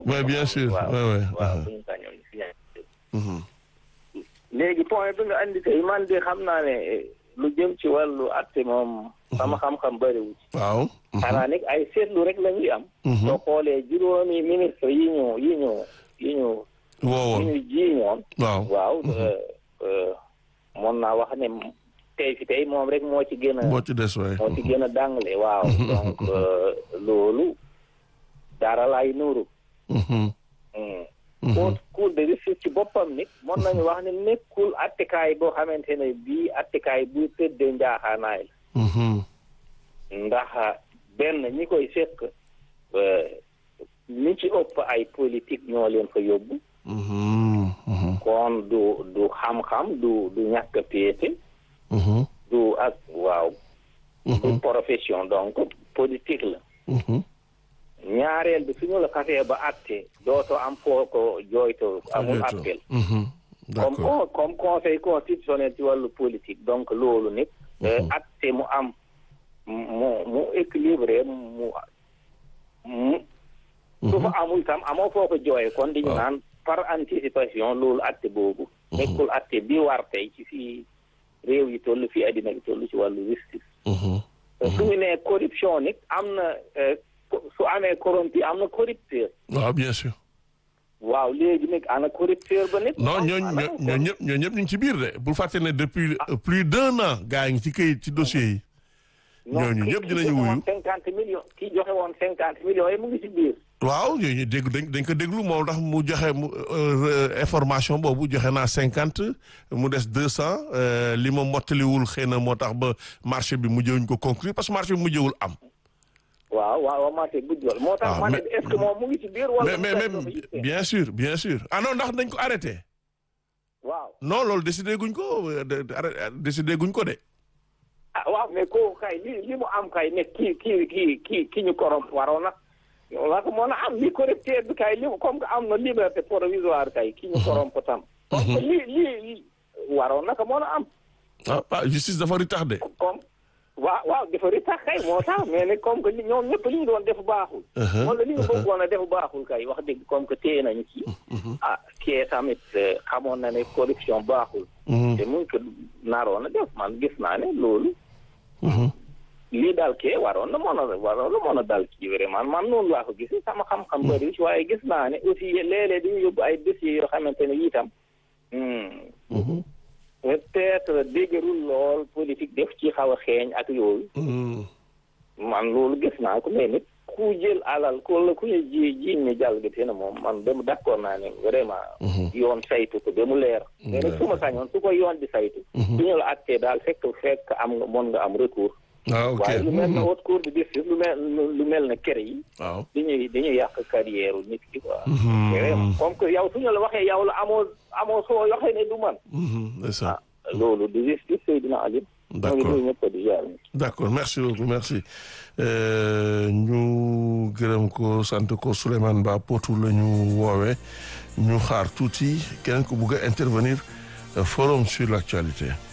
oui bien sûr waaw oui oui waaw bu ñu sañoon signature léegi point bi nga andi tey man de xam naa ne lu jëm ci wàllu atte moom sama xam-xam bëriwu ci waaw xanaa nag ay seetlu rek la ñuy am soo xoolee juróomi ministre yi ñu yi ñu yi ñu yi woowoon ñu jiiñoon waaw waaw mën naa wax ne tey fi tey moom rek moo ci gën a moo ci des waay moo ci gën a dàngale waaw donc loolu dara lay nuuru cour cour de justice ci boppam nit mën nañu wax ne nekkul attekaay boo xamante ne bii attekaay bu tëddee njaaxaanaay la ndax benn ñi koy sekk ñi ci ëpp ay politique ñoo leen fa yóbbu kon du du xam-xam du du ñàkk a péete du ak waaw du profession donc politique la ñaareel bi suñu la xasee ba atte dootoo am foo ko jooytoo amul appel comme comme conseil constitutionnel ci wàllu politique donc loolu nit atte mu am mu mu équilibré mu mu su fa amul tam amoo foo ko jooye kon di ñu naan par anticipation loolu atte boobu nekkul atte bi war tey ci fii réew yi toll fii addina bi toll ci wàllu justice su ñu nee corruption nit am na su amee corrompu am na corrupteur waaw bien sûr waaw léegi nag ana corrupteur ba nit non ñooñ ñoo ñëpp ñoo ñëpp ñu ngi ci biir de bul fàtte ne depuis plus d'un an gaa yi ngi ci këyit ci dossier yi ñooñu ñëpp dinañu wuyu cinquante millions kii joxe woon cinquante millions yi mu ngi ci biir waaw ñooñu dégg dañ dañ ko déglu moo tax mu joxe mu information boobu joxe naa cinquante mu des deux cent li ma mottaliwul xëy na moo tax ba marché bi mujjewuñ ko conclure parce que marché bi mujjewul am waaw waaw marché bu jol moo tax ma ne est-ce que moom mu ngi ci biir wala mais mais mais bien sûr bien sûr ah non ndax dañ ko arrêté waaw non loolu décidé guñ ko décidé guñ ko de ah waaw mais kooku kay li li mu am kay ne kii kii kii kii ki ñu korom waroon na waa ko mën a am li correcteur bi kay li comme que am na liberté provisoire kay ki ñu korom ko tam comme que li li waroon na ko mën a am ah justice dafa ri tax de comme waaw waaw dafa ri tax kay moo tax mais ne comme que ñoom ñëpp li ñu doon def baaxul wala li ñu bëggoon a def baaxul kay wax dëgg comme que téye nañu kii ah kii tamit xamoon na ne corruption baaxul te mun ko naroon a def man gis naa ne loolu lii daal kee waroon na mën a waroon na mën a dal kii vraiment man noonu laa ko gis sama xam-xam bëri ci waaye gis naa ne aussi léeg-léeg dañu yóbbu ay dossiers yoo xamante ne itam peut-être déggarul lool politique def ci xaw a xeeñ ak yooyu man loolu gis naa ko mais nit ku jël alal ko la ku ñu ji jiiñ ne jàll gi na moom man ba mu d'accord naa ne vraiment yoon saytu ko ba mu leer mais nag su ma sañoon su ko yoon di saytu su ñu la attee daal fekk fekk am nga mën nga am recours ah ok waaye lu mel ne haute cour de justice lu mel lu mel ne kër yi waaw dañuy dañuy yàq carrière nit ki quoi vraiment comme que yow su ñu la waxee yow la amoo amoo soo waxee ne du man c'est ça loolu di justice Seydina Ali d'accord d'accord merci beaucoup merci ñu gërëm ko sant ko Souleymane Ba Potou la ñu woowee ñu xaar tuuti keneen ko bugg a intervenir forum sur l'actualité